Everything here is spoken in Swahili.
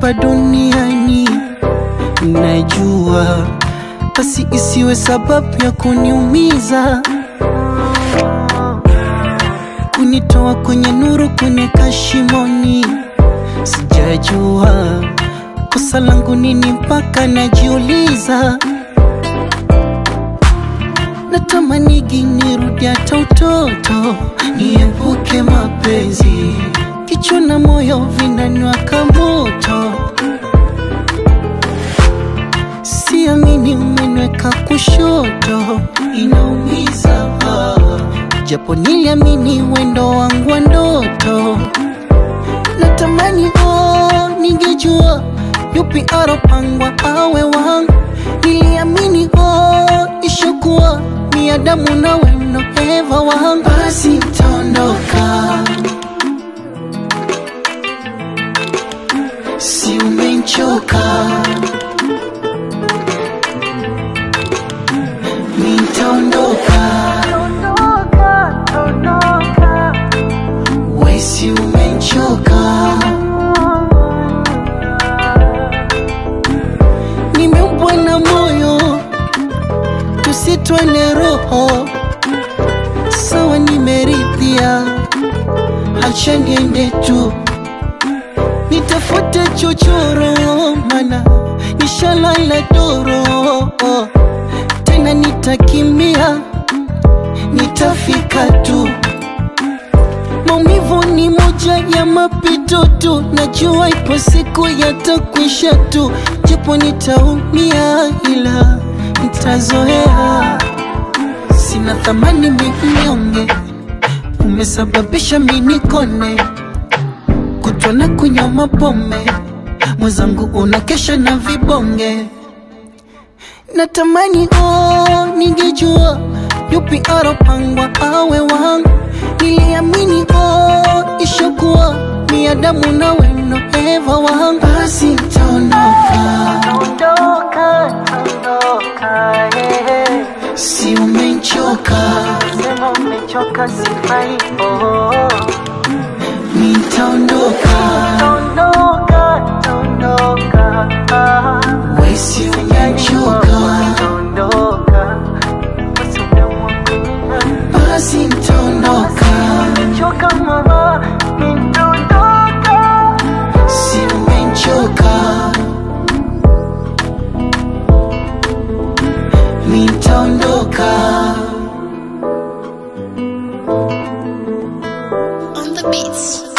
hapa duniani, najua basi isiwe sababu ya kuniumiza, kunitoa kwenye nuru, kuniweka shimoni. Sijajua kosa langu nini mpaka najiuliza, natamanigi nirudi hata utoto, niepuke mapenzi, kichwa na moyo vinaniwaka moto. Siamini umeniweka kushoto, inaumiza ah. japo niliamini wendo wangu wa ndoto. Natamani oh, ningejua yupi aropangwa awe wangu. Niliamini oh, ishokuwa ni Adamu nawe ndo Eva wangu. Basi nitaondoka, si umechoka nitaondoka, wesi umechoka, nimeumbwa na moyo, tusitwele roho, sawa, nimeridhia, acha niende tu nitafute chochoro, mana nishalala doro tena nitakimbia, nitafika tu. Maumivu ni moja ya mapito tu, najua ipo siku yatakwisha tu, japo nitaumia, ila nitazoea. Sina thamani minyonge, umesababisha minikone kutwa na kunywa mapombe, mwenzangu unakesha na vibonge Natamani oh, ningejua yupi aropangwa awe wangu. Niliamini oh, ishokuwa ni Adamu na weno Eva wangu. Basi nitaondoka, si umechoka, Umechoka sifai, oh. nitaondoka, Ondoka, ondoka, ah. we si umechoka, Ondoka, usimuamua. basi nitaondoka, Choka mama, nitaondoka. si umechoka, nitaondoka. On the beats.